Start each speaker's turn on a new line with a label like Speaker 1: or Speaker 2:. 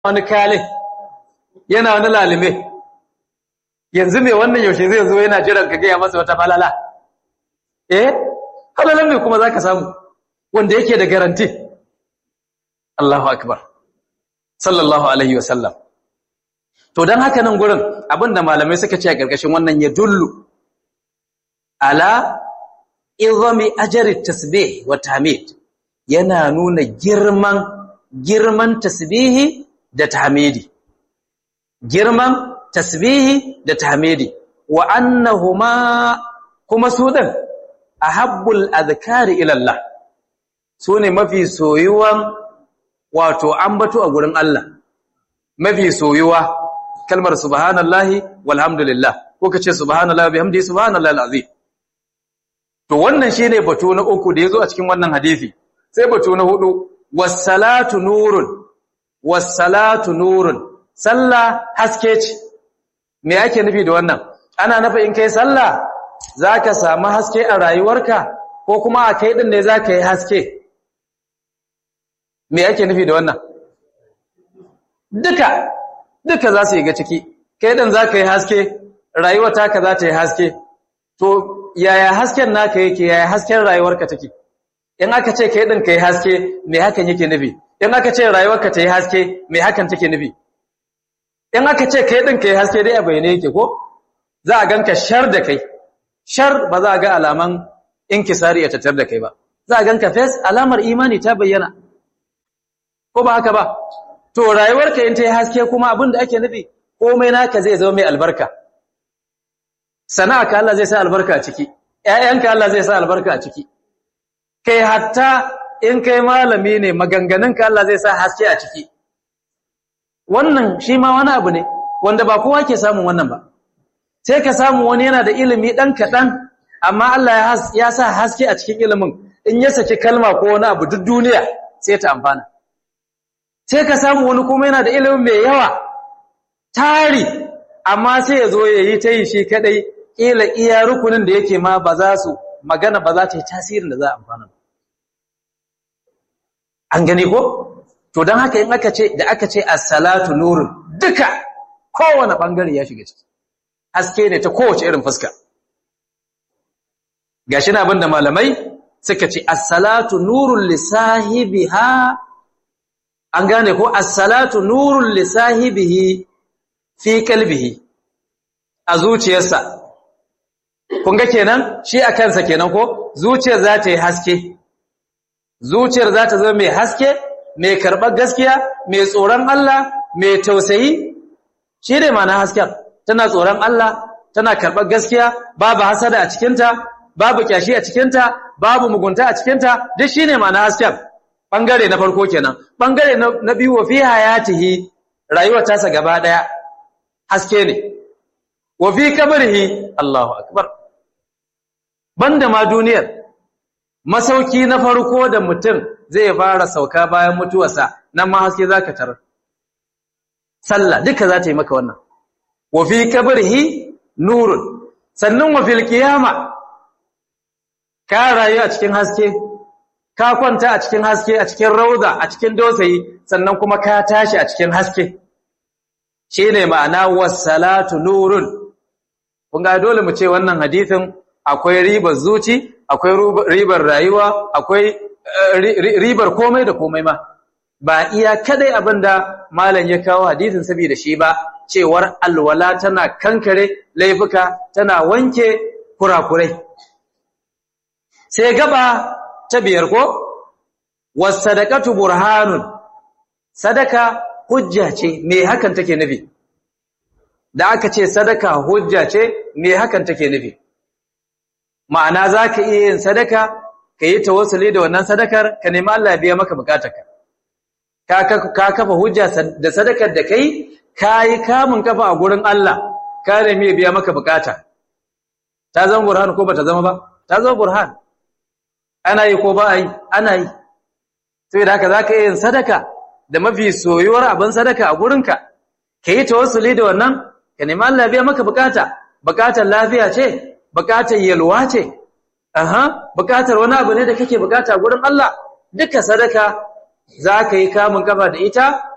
Speaker 1: wani kale yana wani lalime yanzu mai wannan yaushe zai zo yana jiran ka gaya masa wata falala eh halalan mai kuma za ka samu wanda yake da garanti Allahu akbar sallallahu alaihi wasallam to don haka nan gurin abinda malamai suka ce a ƙarƙashin wannan ya dullu ala izami ajari tasbih wa tahmid yana nuna girman girman tasbihi da tahmidi girman tasbihi da tahmidi wa annahuma kuma su din ahabbul azkari ila Allah sune mafi soyuwan wato ambato a gurin Allah mafi soyuwa kalmar subhanallahi walhamdulillah ko kace subhanallahi bihamdihi subhanallahi alazim to wannan shine batu na uku da yazo a cikin wannan hadisi sai batu na hudu was-salatu nurun was-salatu nurun sallah haske ce me yake nufi da wannan ana nufi in kai sallah zaka samu haske a rayuwarka ko kuma a kai din ne zaka yi haske me yake nufi da wannan duka duka za su yi ga ciki kai din zaka yi haske rayuwar taka za ta yi haske to yaya hasken naka yake yaya hasken rayuwarka take in aka ce kai din kai haske me hakan yake nufi in aka ce rayuwarka ta yi haske me hakan take nufi in aka ce kai din kai haske dai a bayyane yake ko za a ganka shar da kai shar ba za a ga alaman inkisari ya tattar da kai ba za a ganka fes alamar imani ta bayyana ko ba haka ba to rayuwarka in ta yi haske kuma abin da ake nufi komai naka zai zama mai albarka sana'arka Allah zai sa albarka a ciki ƴaƴanka Allah zai sa albarka a ciki kai hatta in kai malami ne maganganunka Allah zai sa haske a ciki wannan shi ma wani abu ne wanda ba kowa ke samun wannan ba sai ka samu wani yana da ilimi ɗan kaɗan amma Allah ya sa haske a cikin ilimin in ya saki kalma ko wani abu duk duniya sai ta amfana sai ka samu wani kuma yana da ilimin mai yawa tari amma sai ya zo ya yi ta yi shi kaɗai ƙila iya rukunin da yake ma ba za su magana ba za ta yi tasirin da za a amfana an gani ko to don haka in aka ce da aka ce as-salatu nurun duka kowane bangare ya shiga ciki haske ne ta kowace irin fuska gashi na abinda malamai suka ce as-salatu nurun li sahibiha an gane ko as-salatu nurun li sahibihi fi qalbihi a zuciyarsa kun ga kenan shi a kansa kenan ko zuciyar za ta yi haske zuciyar za ta zama mai haske mai karɓar gaskiya mai tsoron Allah mai tausayi shi ne ma na hasken tana tsoron Allah tana karɓar gaskiya babu hasada a cikinta babu kyashi a cikinta babu mugunta a cikinta duk shi ne ma na hasken ɓangare na farko kenan ɓangare na biyu wa fi hayatihi rayuwar tasa gaba ɗaya haske ne wa fi kabarhi Allahu akbar banda ma duniyar masauki na farko da mutum zai fara sauka bayan mutuwarsa nan ma haske zaka tarar sallah duka za ta yi maka wannan wa fi kabrihi nurun sannan wa fil qiyama ka rayu a cikin haske ka kwanta a cikin haske a cikin rauda a cikin dosayi sannan kuma ka tashi a cikin haske shine ma'ana was-salatu nurun kun ga dole mu ce wannan hadisin akwai ribar zuci akwai ribar rayuwa akwai ribar komai da komai ma ba iya kadai abinda malam ya kawo hadisin saboda shi ba cewar alwala tana kankare laifuka tana wanke kurakurai sai gaba ta biyar ko wasadaqatu burhanun sadaka hujja ce me hakan take nufi da aka ce sadaka hujja ce me hakan take nufi ma'ana za ka iya yin sadaka ka yi tawassuli da wannan sadakar ka nemi Allah ya biya maka bukatarka ka kafa hujja da sadakar da kai ka yi kamun kafa a gurin Allah ka nemi ya biya maka bukata ta zama burhan ko ba ta zama ba ta zama burhan ana yi ko ba a yi ana yi sai da haka za ka iya yin sadaka da mafi soyuwar abin sadaka a gurinka ka yi tawassuli da wannan ka nemi Allah ya biya maka bukata bukatar lafiya ce bukatar yalwa ce aha bukatar wani abu ne da kake bukata gurin Allah duka sadaka za ka yi kamun kafa da ita